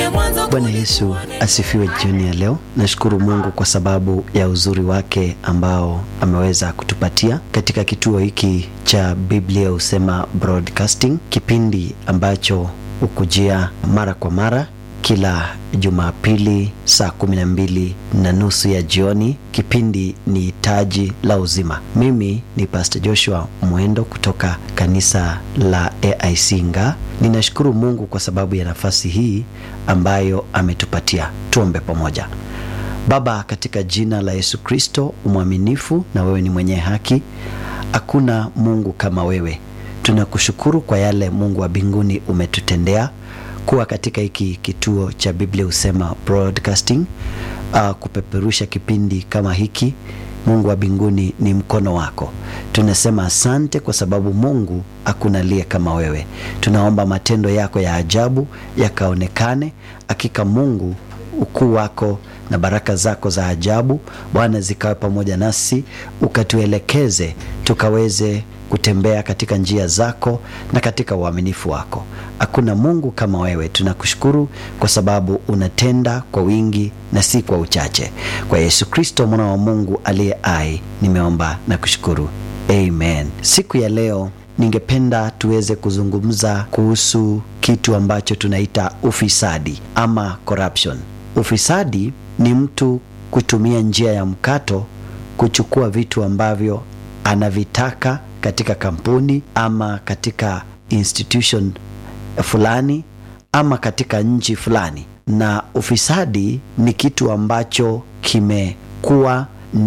Bwana Yesu asifiwe. Jioni ya leo nashukuru Mungu kwa sababu ya uzuri wake ambao ameweza kutupatia katika kituo hiki cha Biblia Husema Broadcasting, kipindi ambacho hukujia mara kwa mara kila Jumapili saa kumi na mbili na nusu ya jioni. Kipindi ni Taji la Uzima. Mimi ni Pastor Joshua Mwendo kutoka kanisa la AIC Nga. Ninashukuru Mungu kwa sababu ya nafasi hii ambayo ametupatia. Tuombe pamoja. Baba, katika jina la Yesu Kristo umwaminifu na wewe ni mwenye haki, hakuna Mungu kama wewe. Tunakushukuru kwa yale Mungu wa mbinguni umetutendea kuwa katika hiki kituo cha Biblia Husema Broadcasting, uh, kupeperusha kipindi kama hiki. Mungu wa mbinguni ni mkono wako. Tunasema asante kwa sababu Mungu hakuna aliye kama wewe. Tunaomba matendo yako ya ajabu yakaonekane. Hakika Mungu, ukuu wako na baraka zako za ajabu Bwana zikawe pamoja nasi, ukatuelekeze tukaweze kutembea katika njia zako na katika uaminifu wako. Hakuna Mungu kama wewe. Tunakushukuru kwa sababu unatenda kwa wingi na si kwa uchache. Kwa Yesu Kristo mwana wa Mungu aliye hai, nimeomba na kushukuru, amen. Siku ya leo ningependa tuweze kuzungumza kuhusu kitu ambacho tunaita ufisadi ama corruption. Ufisadi ni mtu kutumia njia ya mkato kuchukua vitu ambavyo anavitaka katika kampuni ama katika institution fulani ama katika nchi fulani. Na ufisadi ni kitu ambacho kimekuwa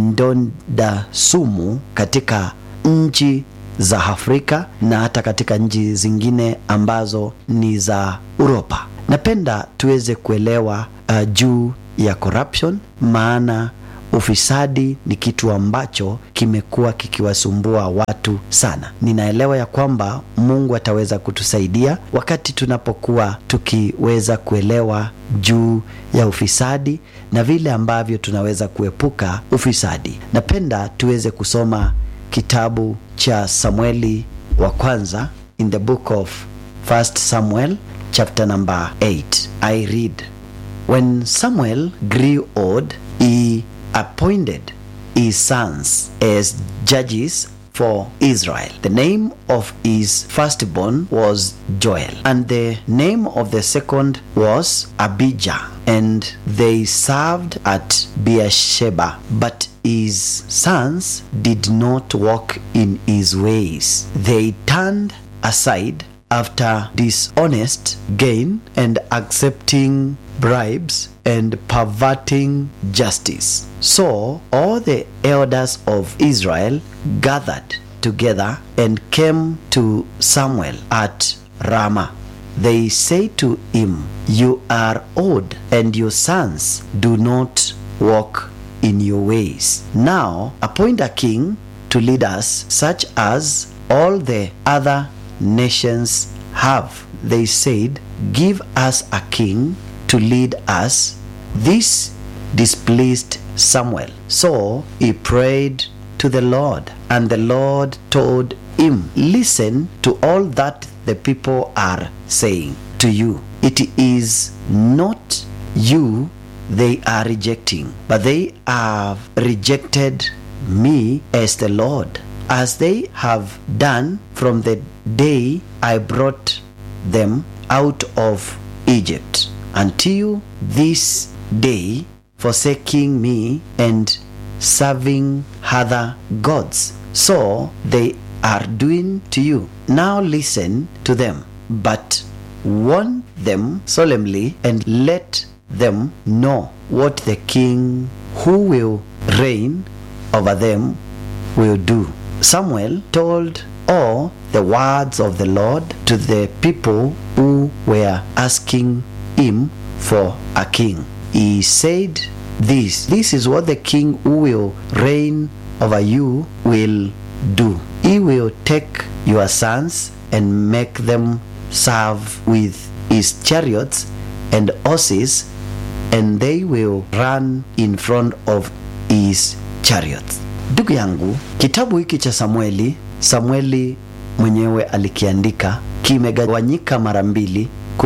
ndonda sumu katika nchi za Afrika na hata katika nchi zingine ambazo ni za Uropa. Napenda tuweze kuelewa uh, juu ya corruption maana ufisadi ni kitu ambacho kimekuwa kikiwasumbua watu sana. Ninaelewa ya kwamba Mungu ataweza kutusaidia wakati tunapokuwa tukiweza kuelewa juu ya ufisadi na vile ambavyo tunaweza kuepuka ufisadi. Napenda tuweze kusoma kitabu cha Samueli wa kwanza in the book of First Samuel chapter number 8. I read, When Samuel grew old, he appointed his sons as judges for Israel. The name of his firstborn was Joel, and the name of the second was Abijah, and they served at Beersheba. But his sons did not walk in his ways. They turned aside after dishonest gain and accepting bribes and perverting justice. So all the elders of Israel gathered together and came to Samuel at Ramah. They say to him, You are old, and your sons do not walk in your ways. Now appoint a king to lead us, such as all the other nations have. They said, Give us a king to lead us. This displeased Samuel. So he prayed to the Lord, and the Lord told him, Listen to all that the people are saying to you. It is not you they are rejecting, but they have rejected me as the Lord, as they have done from the day I brought them out of Egypt until this day, forsaking me and serving other gods. So they are doing to you. Now listen to them, but warn them solemnly and let them know what the king who will reign over them will do. Samuel told all the words of the Lord to the people who were asking him for a king. He said, This, this is what the king who will reign over you will do. He will take your sons and make them serve with his chariots and horses, and they will run in front of his chariots. Ndugu yangu, kitabu hiki cha Samueli, Samueli mwenyewe alikiandika, kimegawanyika mara mbili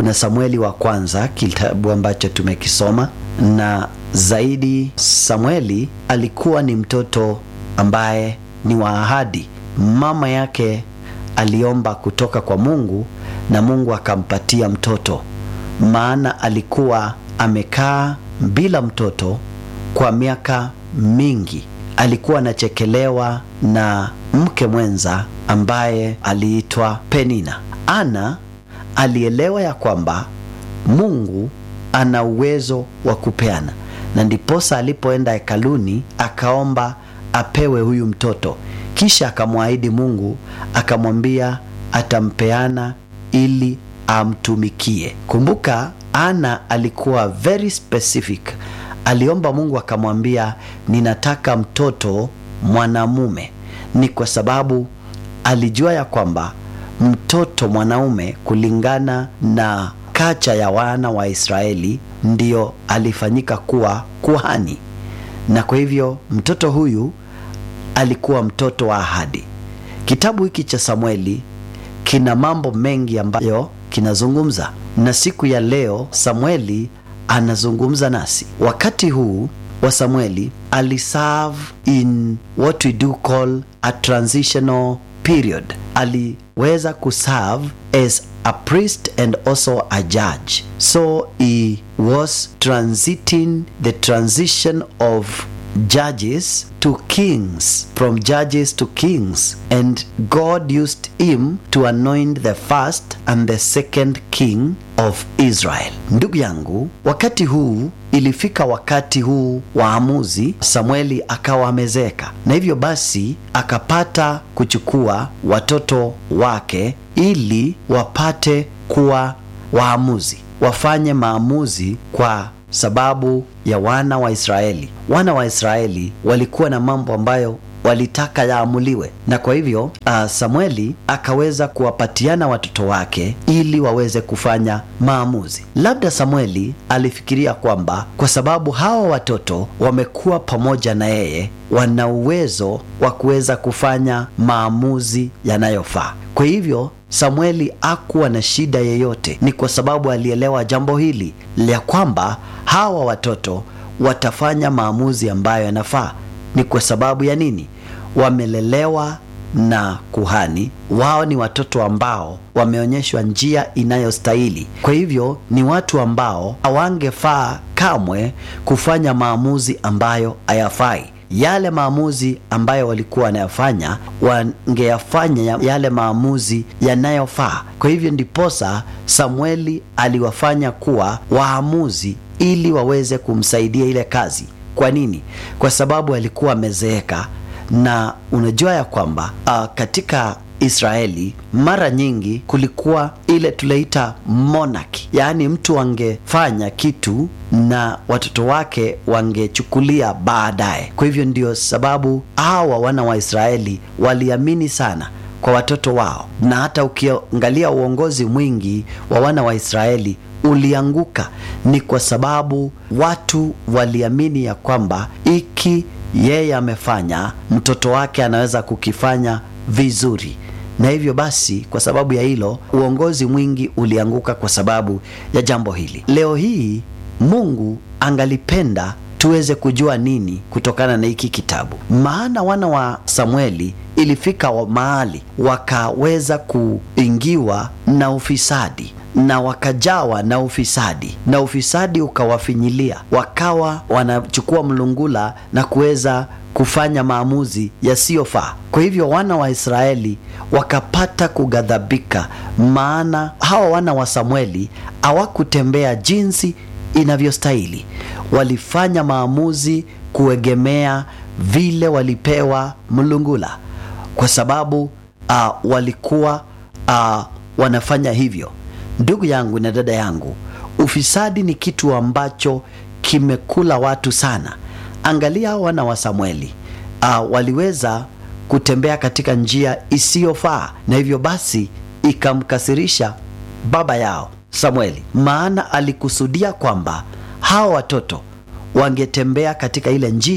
kuna Samueli wa kwanza, kitabu ambacho tumekisoma, na zaidi Samueli alikuwa ni mtoto ambaye ni wa ahadi. Mama yake aliomba kutoka kwa Mungu na Mungu akampatia mtoto, maana alikuwa amekaa bila mtoto kwa miaka mingi. Alikuwa anachekelewa na mke mwenza ambaye aliitwa Penina. Ana alielewa ya kwamba Mungu ana uwezo wa kupeana, na ndiposa alipoenda hekaluni akaomba apewe huyu mtoto, kisha akamwahidi Mungu, akamwambia atampeana ili amtumikie. Kumbuka, Ana alikuwa very specific. Aliomba Mungu akamwambia, ninataka mtoto mwanamume. Ni kwa sababu alijua ya kwamba mtoto mwanaume kulingana na kacha ya wana wa Israeli ndio alifanyika kuwa kuhani, na kwa hivyo mtoto huyu alikuwa mtoto wa ahadi. Kitabu hiki cha Samueli kina mambo mengi ambayo kinazungumza, na siku ya leo Samueli anazungumza nasi. Wakati huu wa Samueli aliserve in what we do call a transitional period. Aliweza kuserve as a priest and also a judge, so he was transiting the transition of judges to kings from judges to kings and god used him to anoint the first and the second king of israel ndugu yangu wakati huu ilifika wakati huu waamuzi samueli akawa amezeeka na hivyo basi akapata kuchukua watoto wake ili wapate kuwa waamuzi wafanye maamuzi kwa sababu ya wana wa Israeli. Wana wa Israeli walikuwa na mambo ambayo walitaka yaamuliwe, na kwa hivyo uh, Samueli akaweza kuwapatiana watoto wake ili waweze kufanya maamuzi. Labda Samueli alifikiria kwamba kwa sababu hawa watoto wamekuwa pamoja na yeye, wana uwezo wa kuweza kufanya maamuzi yanayofaa. Kwa hivyo Samueli hakuwa na shida yeyote, ni kwa sababu alielewa jambo hili la kwamba hawa watoto watafanya maamuzi ambayo yanafaa. Ni kwa sababu ya nini? Wamelelewa na kuhani wao, ni watoto ambao wameonyeshwa njia inayostahili. Kwa hivyo ni watu ambao hawangefaa kamwe kufanya maamuzi ambayo hayafai yale maamuzi ambayo walikuwa wanayafanya wangeyafanya yale maamuzi yanayofaa. Kwa hivyo ndiposa Samueli aliwafanya kuwa waamuzi ili waweze kumsaidia ile kazi. Kwa nini? Kwa sababu alikuwa amezeeka, na unajua ya kwamba uh, katika Israeli mara nyingi kulikuwa ile tunaita monarchy, yaani mtu angefanya kitu na watoto wake wangechukulia baadaye. Kwa hivyo ndio sababu hawa wana wa Israeli waliamini sana kwa watoto wao, na hata ukiangalia uongozi mwingi wa wana wa Israeli ulianguka, ni kwa sababu watu waliamini ya kwamba iki yeye amefanya, mtoto wake anaweza kukifanya vizuri na hivyo basi, kwa sababu ya hilo, uongozi mwingi ulianguka kwa sababu ya jambo hili. Leo hii Mungu angalipenda tuweze kujua nini kutokana na hiki kitabu, maana wana wa Samueli ilifika wa mahali wakaweza kuingiwa na ufisadi na wakajawa na ufisadi na ufisadi ukawafinyilia, wakawa wanachukua mlungula na kuweza kufanya maamuzi yasiyofaa. Kwa hivyo wana wa Israeli wakapata kughadhabika, maana hawa wana wa Samueli hawakutembea jinsi inavyostahili. Walifanya maamuzi kuegemea vile walipewa mlungula, kwa sababu uh, walikuwa uh, wanafanya hivyo. Ndugu yangu na dada yangu, ufisadi ni kitu ambacho kimekula watu sana. Angalia wana wa Samueli uh, waliweza kutembea katika njia isiyofaa, na hivyo basi ikamkasirisha baba yao Samueli, maana alikusudia kwamba hawa watoto wangetembea katika ile njia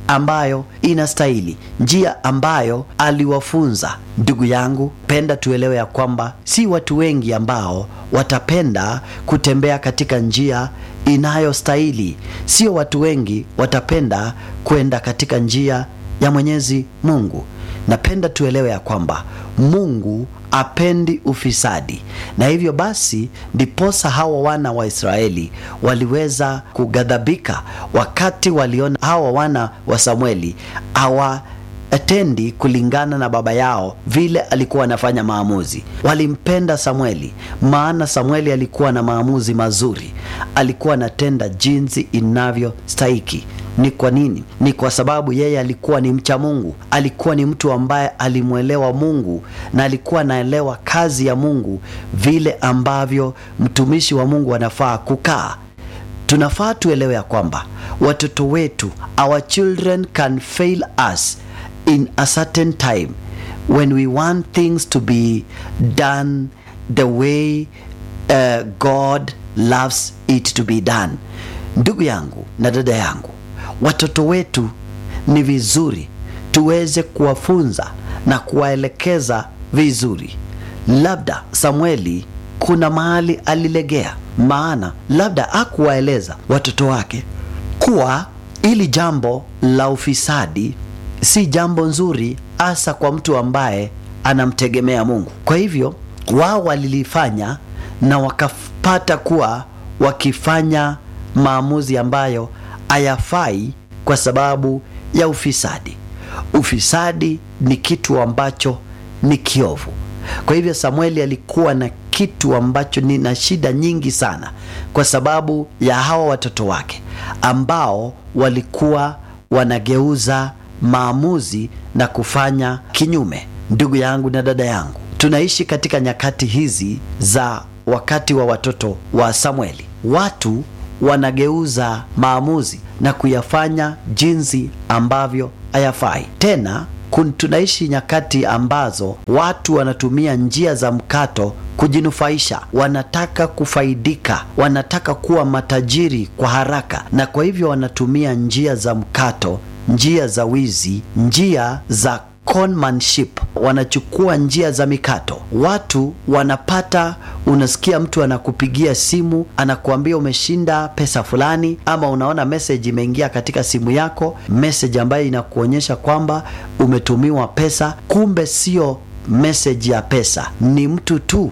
ambayo inastahili, njia ambayo aliwafunza. Ndugu yangu, penda tuelewe ya kwamba si watu wengi ambao watapenda kutembea katika njia inayostahili. Sio watu wengi watapenda kwenda katika njia ya Mwenyezi Mungu. Napenda tuelewe ya kwamba Mungu apendi ufisadi, na hivyo basi ndiposa hawa wana wa Israeli waliweza kughadhabika wakati waliona hawa wana wa Samueli hawa atendi kulingana na baba yao vile alikuwa anafanya maamuzi. Walimpenda Samueli maana Samueli alikuwa na maamuzi mazuri, alikuwa anatenda jinsi inavyostahiki. Ni kwa nini? Ni kwa sababu yeye alikuwa ni mcha Mungu, alikuwa ni mtu ambaye alimwelewa Mungu na alikuwa anaelewa kazi ya Mungu, vile ambavyo mtumishi wa Mungu anafaa kukaa. Tunafaa tuelewe ya kwamba watoto wetu, our children can fail us in a certain time when we want things to be done the way uh, God loves it to be done. Ndugu yangu na dada yangu, watoto wetu ni vizuri tuweze kuwafunza na kuwaelekeza vizuri. Labda Samueli kuna mahali alilegea, maana labda hakuwaeleza watoto wake kuwa ili jambo la ufisadi si jambo nzuri, hasa kwa mtu ambaye anamtegemea Mungu. Kwa hivyo wao walilifanya na wakapata kuwa wakifanya maamuzi ambayo hayafai kwa sababu ya ufisadi. Ufisadi ni kitu ambacho ni kiovu. Kwa hivyo Samueli alikuwa na kitu ambacho ni na shida nyingi sana, kwa sababu ya hawa watoto wake ambao walikuwa wanageuza maamuzi na kufanya kinyume. Ndugu yangu na dada yangu, tunaishi katika nyakati hizi za wakati wa watoto wa Samueli. Watu wanageuza maamuzi na kuyafanya jinsi ambavyo hayafai tena. Kun, tunaishi nyakati ambazo watu wanatumia njia za mkato kujinufaisha, wanataka kufaidika, wanataka kuwa matajiri kwa haraka, na kwa hivyo wanatumia njia za mkato, njia za wizi, njia za conmanship, wanachukua njia za mikato. Watu wanapata, unasikia mtu anakupigia simu anakuambia umeshinda pesa fulani, ama unaona message imeingia katika simu yako, message ambayo inakuonyesha kwamba umetumiwa pesa, kumbe sio message ya pesa, ni mtu tu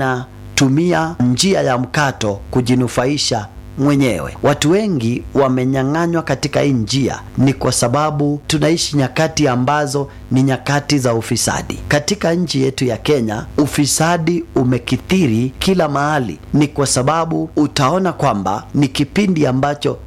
anatumia njia ya mkato kujinufaisha mwenyewe. Watu wengi wamenyang'anywa katika hii njia, ni kwa sababu tunaishi nyakati ambazo ni nyakati za ufisadi. Katika nchi yetu ya Kenya, ufisadi umekithiri kila mahali. Ni kwa sababu utaona kwamba ni kipindi ambacho